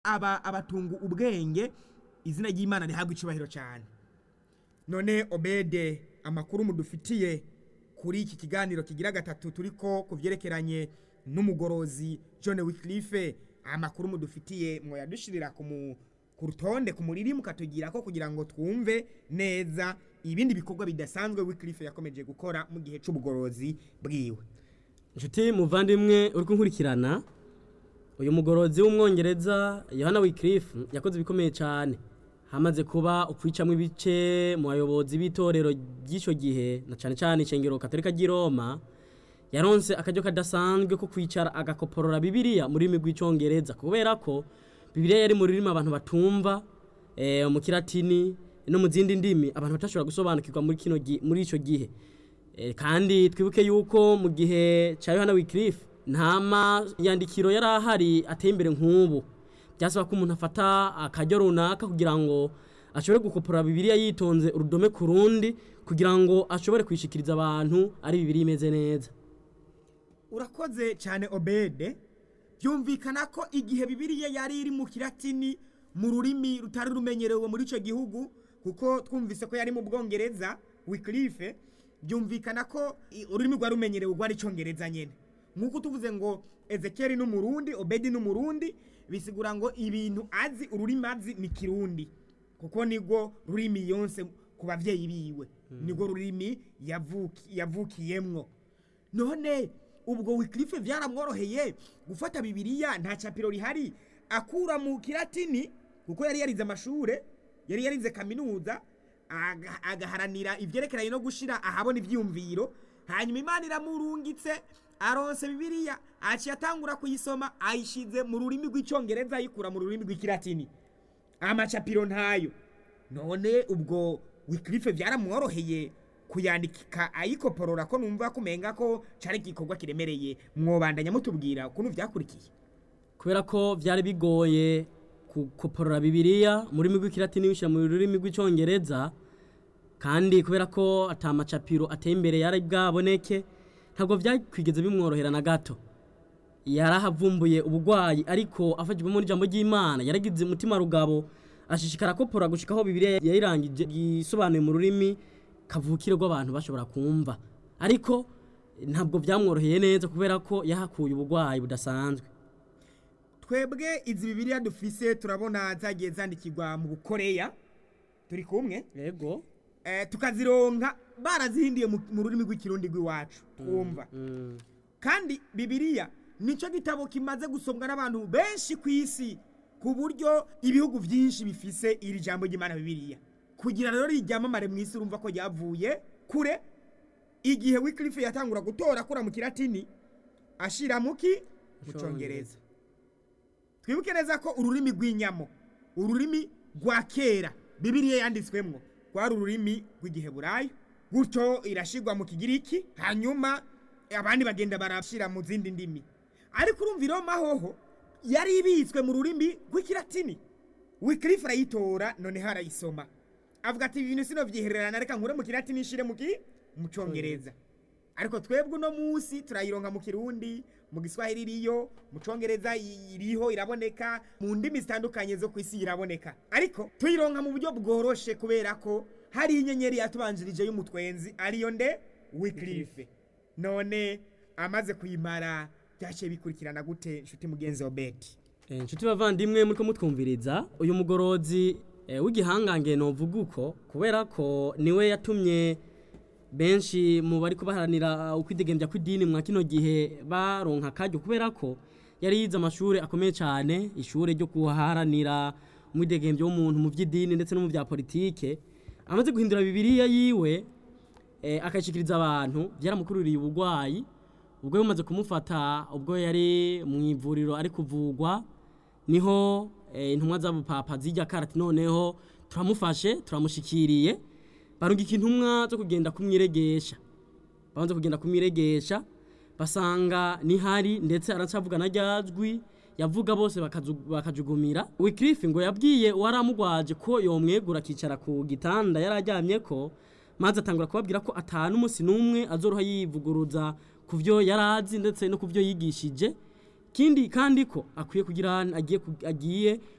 aba abatunga ubwenge izina ry'imana rihabwa icubahiro cyane none obede amakuru mudufitiye kuri iki kiganiro kigira gatatu turiko ku byerekeranye n'umugorozi john wiclife amakuru mudufitiye mwoyadushirira ku mu- ku rutonde ku muriri mukatugira ko kugira ngo twumve neza ibindi bikorwa bidasanzwe wiclife yakomeje gukora mu gihe c'ubugorozi bwiwe inshuti muvandimwe uri kunkurikirana uyu mugorozi w'umwongereza yohana wikirifu yakoze ibikomeye cyane hamaze kuba ukwicamo ibice mu bayobozi b'itorero ry'icyo gihe na cyane cyane ishengero katolika ry'i roma yaronse akaryo kadasanzwe ko kwicara agakoporora bibiliya mu rurimi rw'icyongereza kubera ko bibiliya yari mu rurimi abantu batumva eh, mu kiratini no mu zindi ndimi abantu batashobora gusobanukirwa muri kino gi- muri icyo gihe Eh, kandi twibuke yuko mu gihe cya yohana wikirifu nta mayandikiro yari ahari ateye imbere nk'ubu byasaba ko umuntu afata akaryo runaka kugira ngo ashobore gukopora bibiliya yitonze urudome ku rundi kugira ngo ashobore kwishikiriza abantu ari bibiliya imeze neza urakoze cyane obede byumvikana ko igihe bibiliya yari iri mu kiratini mu rurimi rutari rumenyerewe muri icyo gihugu kuko twumvise ko yari mu bwongereza wikirife byumvikana ko i- ururimi rwari rumenyerewe rwari icyongereza nyine nk'uko tuvuze ngo ezekeri ni umurundi obedi ni umurundi bisigura ngo ibintu azi ururimi azi ni kirundi kuko nibwo rurimi yonse ku babyeyi biwe nibwo rurimi yavuki- yavukiyemwo none ubwo wikirife byaramworoheye gufata bibiliya nta capiro rihari akura mu kiratini kuko yari yarize amashure yari yarize kaminuza aga- agaharanira ivyerekeranye no gushira ahabona ivyiyumviro hanyuma imana iramurungitse aronse bibiliya aciye atangura kuyisoma ayishize mu rurimi rw'icongereza ayikura mu rurimi rw'ikiratini amacapiro ntayo none ubwo wikirife byaramworoheye kuyandika ayikoporora ko numva kumenga ko cari igikorwa kiremereye mwobandanya mutubwira ukuntu vyakurikiye kubera ko byari bigoye gukoporora bibiliya mu rurimi rw'ikilatini wishyira mu rurimi rw'icyongereza kandi kubera ko atamacapiro ateye imbere yari bwaboneke ntabwo byakwigeze bimworohera na gato yarahavumbuye ubugwayi ariko afashijwemo n'ijambo ry'imana yaragize umutima rugabo ashishikara kopora gushika aho bibiliya yayirangije yisobanuye mu rurimi kavukire rw'abantu bashobora kumva ariko ntabwo byamworoheye neza kubera ko yahakuye ubugwayi budasanzwe twebwe izi bibiliya dufise turabona zagiye zandikirwa mu bukoreya turi kumwe yego eh, tukazironka barazihindiye mu mu rurimi rw'ikirundi rw'iwacu twumva kandi bibiliya nicyo gitabo kimaze gusomwa n'abantu benshi ku isi ku buryo ibihugu byinshi bifise iri jambo ry'imana bibiliya kugira rero ryamamare mu isi urumva ko ryavuye kure igihe wikirife yatangura gutora akura mu kiratini ashira muki mu congereza twibuke neza ko ururimi rw'inyamo ururimi rwa kera bibiliya yanditswemwo rwari ururimi rw'igiheburayo gutyo irashirwa mu kigiriki hanyuma abandi bagenda barashira mu zindi ndimi ariko urumva iroma hoho yari ibitswe mu rurimi rw'ikiratini wikirifu arayitora noneho arayisoma avuga ati ibintu sino vyihererana reka nkure mu kiratini nshire mu ki mu congereza ariko twebwe uno munsi turayironka mu kirundi mu giswahili iriyo mu congereza iriho iraboneka mu ndimi zitandukanye zo ku isi iraboneka ariko tuyironka mu buryo bworoshe kubera ko hari inyenyeri yatubanjirije y'umutwenzi ariyo nde wikirife none amaze kuyimara byaciye bikurikirana gute inshuti mugenzi wa beti Eh, inshuti bavandimwe muriko mutwumviriza uyu mugorozi eh, w'igihangange novuga uko kubera ko niwe yatumye benshi mu bari kubaharanira ukwidegembya kw'idini mwa kino gihe baronka akaryo kubera ko yari yize amashuri akomeye cyane ishuri ryo kuharanira umwidegembyo w'umuntu mu by'idini ndetse no mu bya politike amaze guhindura bibiliya yiwe eh, akayishikiriza abantu byaramukururiye ubugwayi ubwo bumaze kumufata ubwo yari mu ivuriro ari kuvugwa niho eh, intumwa z'abupapa zijya karati noneho turamufashe turamushikiriye barungika intumwa zo kugenda kumwiregesha banze kugenda kumwiregesha basanga nihari ndetse aracavuga na ryajwi yavuga bose bakazu- bakajugumira wikirifi ngo yabwiye uwaramugwaje ko yomwegura akicara ku gitanda yari aryamye ko maze atangura kubabwira ko atanu umunsi n'umwe azoroha yivuguruza ku byo yari azi ndetse no ku byo yigishije kindi kandi ko akwiye kugira agiye ku- agiye